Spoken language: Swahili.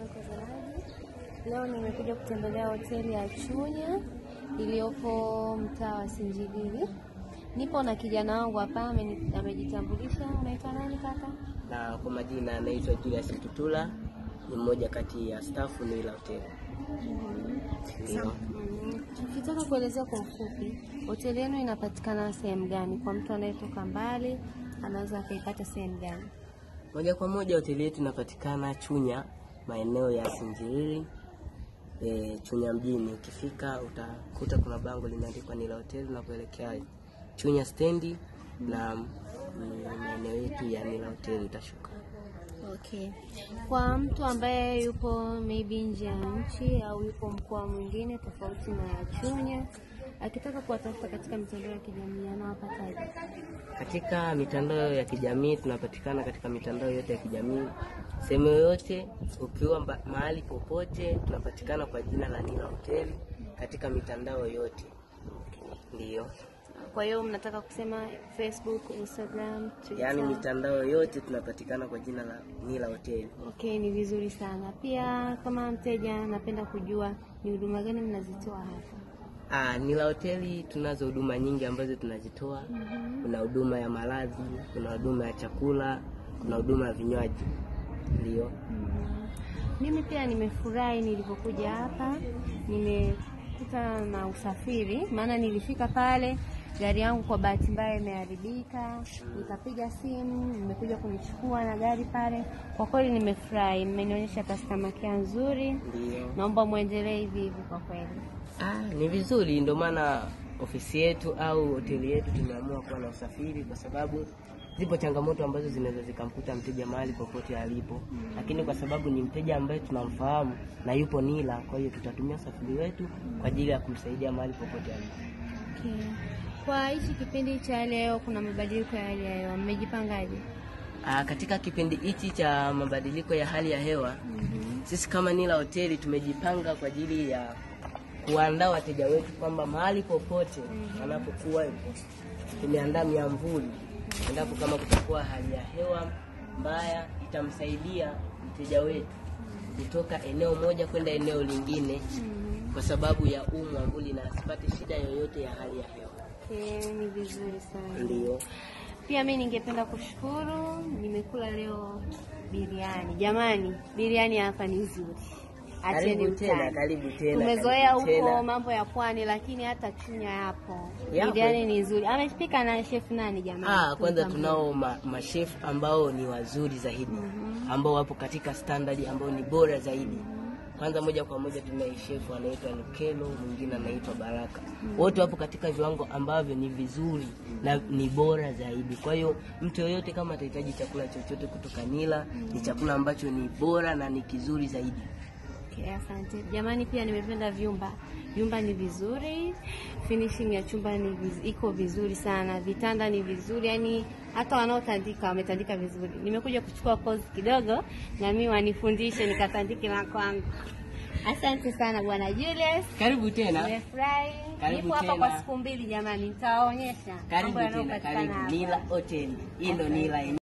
mtazamaji, leo nimekuja kutembelea hoteli ya Chunya iliyopo mtaa wa Sinjibili. Nipo na kijana wangu hapa, ameni- amejitambulisha. Unaitwa nani kaka? na kwa majina anaitwa Julius Tutula, ni mmoja kati ya stafu ni la hoteli. Ndio. Mm, Ukitaka kuelezea kwa ufupi, hoteli yenu inapatikana sehemu gani? Kwa mtu anayetoka mbali anaweza akaipata sehemu gani? Moja kwa moja hoteli yetu inapatikana Chunya, maeneo ya Sinjiriri e, Chunya mjini. Ukifika utakuta kuna bango limeandikwa ni la hoteli na kuelekea Chunya stendi na mm, maeneo yetu ya ni la hoteli utashuka. Okay. Kwa mtu ambaye yupo maybe nje ya nchi au yupo mkoa mwingine tofauti na Chunya, akitaka kuwatafuta katika mitandao ya kijamii anawapataje? Katika mitandao ya kijamii tunapatikana katika mitandao yote ya kijamii, sehemu yoyote, ukiwa mba- mahali popote, tunapatikana kwa jina la Nila Hoteli katika mitandao yote. Ndiyo, Kwa hiyo mnataka kusema Facebook, Instagram, Twitter? yaani mitandao yote tunapatikana kwa jina la Nila Hoteli. Okay, ni vizuri sana. Pia kama mteja napenda kujua ni huduma gani mnazitoa hapa. Ah, Nila Hoteli tunazo huduma nyingi ambazo tunazitoa. Kuna huduma ya malazi, kuna huduma ya chakula, kuna huduma ya vinywaji. Ndiyo. Mhm. Mimi pia nimefurahi nilipokuja hapa, nimekuta na usafiri, maana nilifika pale gari yangu kwa bahati mbaya imeharibika, nikapiga simu, nimekuja kunichukua na gari pale. Kwa kweli nimefurahi, mmenionyesha customer care nzuri, Ndiyo. naomba muendelee hivi hivi kwa kweli. Ah, ni vizuri, ndio maana ofisi yetu au hoteli yetu tumeamua kuwa na usafiri, kwa sababu zipo changamoto ambazo zinaweza zikamkuta mteja mahali popote alipo, lakini kwa sababu ni mteja ambaye tunamfahamu na yupo Nila, kwa hiyo tutatumia usafiri wetu kwa ajili ya kumsaidia mahali popote alipo. Okay. Kwa hichi kipindi cha leo kuna mabadiliko ya hali ya hewa, mmejipangaje? Ah, katika kipindi hichi cha mabadiliko ya hali ya hewa sisi kama Nila Hoteli tumejipanga kwa ajili ya kuandaa wateja wetu kwamba mahali popote wanapokuwa yupo, tumeandaa miamvuli endapo kama kutakuwa hali ya hewa mbaya, itamsaidia mteja wetu kutoka eneo moja kwenda eneo lingine kwa sababu ya huu mwamvuli na asipate shida yoyote ya hali ya hewa. Okay, ni vizuri sana. Ndio. Pia mi ningependa kushukuru, nimekula leo biriani. Jamani, biriani hapa ni nzuri. Acheni Karibu tena, utani. karibu tena. Tumezoea karibu tena. huko mambo ya pwani, lakini hata Chunya yapo. Yapo. Biriani ni nzuri. Amepika na chef nani jamani? Ah, kwanza Tumtambue. tunao ma, mashefu ambao ni wazuri zaidi ambao wapo katika standard ambao ni bora zaidi. Kwanza moja kwa moja tunaye shefu anaitwa Nikelo, mwingine anaitwa Baraka. Wote wapo katika viwango ambavyo ni vizuri na ni bora zaidi. Kwa hiyo mtu yoyote kama atahitaji chakula chochote kutoka Nila, ni chakula ambacho ni bora na ni kizuri zaidi. Okay, asante jamani. Pia nimependa vyumba, vyumba ni vizuri, finishing ya chumba ni viz, iko vizuri sana, vitanda ni vizuri, yani hata wanaotandika wametandika vizuri. Nimekuja kuchukua kozi kidogo, na mimi wanifundishe nikatandike na kwangu. Asante sana bwana Julius, Karibu tena. nimefurahi. Karibu Nipo hapa tena. kwa siku mbili jamani, nitawaonyesha Karibu mambo tena, yanayopatikana karibu hapa. Nila Hotel. Hii ndo Nila yenyewe.